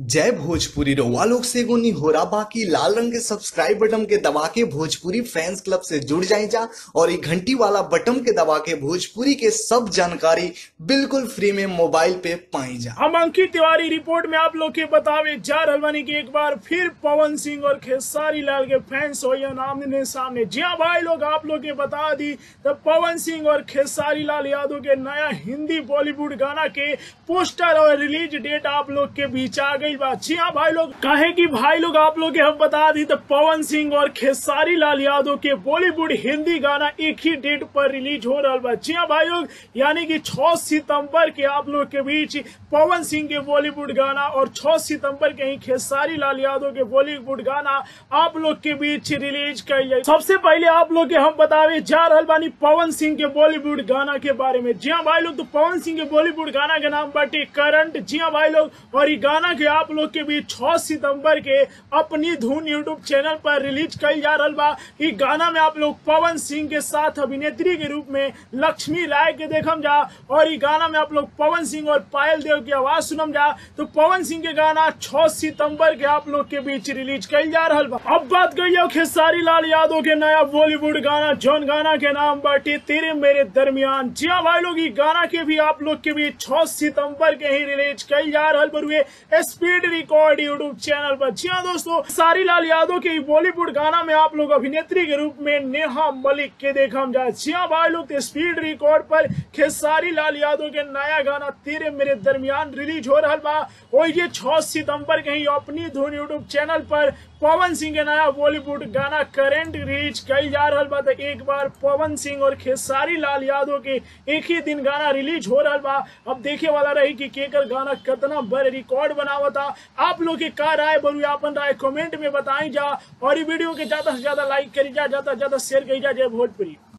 जय भोजपुरी रउआ लोग से एगो निहोरा बाकी लाल रंग के सब्सक्राइब बटन के दबा के भोजपुरी फैंस क्लब से जुड़ जाए जा और ये घंटी वाला बटन के दबा के भोजपुरी के सब जानकारी बिल्कुल फ्री में मोबाइल पे पाई जा हम अंकित तिवारी रिपोर्ट में आप लोग के बतावे जा रहल बानी कि एक बार फिर पवन सिंह और खेसारी लाल के फैंस हो या आमने सामने जी हाँ भाई लोग आप लोग के बता दी तो पवन सिंह और खेसारी लाल यादव के नया हिंदी बॉलीवुड गाना के पोस्टर और रिलीज डेट आप लोग के बीच आ गई बा जी हाँ भाई लोग कहे कि भाई लोग आप लोग के हम बता दी तो पवन सिंह और खेसारी लाल यादव के बॉलीवुड हिंदी गाना एक ही डेट पर रिलीज हो रहा बा जी हाँ भाई लोग यानी कि 6 सितंबर के आप लोग के बीच पवन सिंह के बॉलीवुड गाना और 6 सितंबर के ही खेसारी लाल यादव के बॉलीवुड गाना आप लोग के बीच रिलीज कर जाए सबसे पहले आप लोग के हम बतावे जा रहल बानी पवन सिंह के बॉलीवुड गाना के बारे में जी हाँ भाई लोग तो पवन सिंह के बॉलीवुड गाना के नाम बाटे करंट जी हाँ भाई लोग और ये गाना के आप लोग के बीच 6 सितंबर के अपनी धुन यूट्यूब चैनल पर रिलीज कल जा रहा बा ई गाना में आप लोग पवन सिंह के साथ अभिनेत्री के रूप में लक्ष्मी राय के देखम जा और ई गाना में आप लोग पवन सिंह और पायल देव की आवाज सुनम जा तो पवन सिंह के गाना 6 सितंबर के आप लोग के बीच रिलीज कल जा रहा बा अब बात करिए खेसारी लाल यादव के नया बॉलीवुड गाना जौन गाना के नाम बाटे तेरे मेरे दरमियान जी हाँ भाई लोग ई गाना के भी आप लोग के बीच 6 सितंबर के ही रिलीज कल जा रहा बरुए स्पीड रिकॉर्ड यूट्यूब चैनल पर जी हाँ दोस्तों सारी लाल यादव के बॉलीवुड गाना में आप लोग अभिनेत्री के रूप में नेहा मलिक के देखा जाए जी हाँ भाई लोग स्पीड रिकॉर्ड पर खेसारी लाल यादव के नया गाना तेरे मेरे दरमियान रिलीज हो रहा बा और ये छह सितंबर के ही अपनी धुन यूट्यूब चैनल पर पवन सिंह के नया बॉलीवुड गाना करेंट रिलीज कल जा रहा बा तो एक बार पवन सिंह और खेसारी लाल यादव के एक ही दिन गाना रिलीज हो रहा बा अब देखे वाला रही कि केकर गाना कितना बड़ रिकॉर्ड बनावता आप लोग के का राय बरू अपन राय कमेंट में बताई जा और ये वीडियो के ज्यादा से ज्यादा लाइक करी जा ज्यादा से ज्यादा शेयर करी जा जय भोजपुरी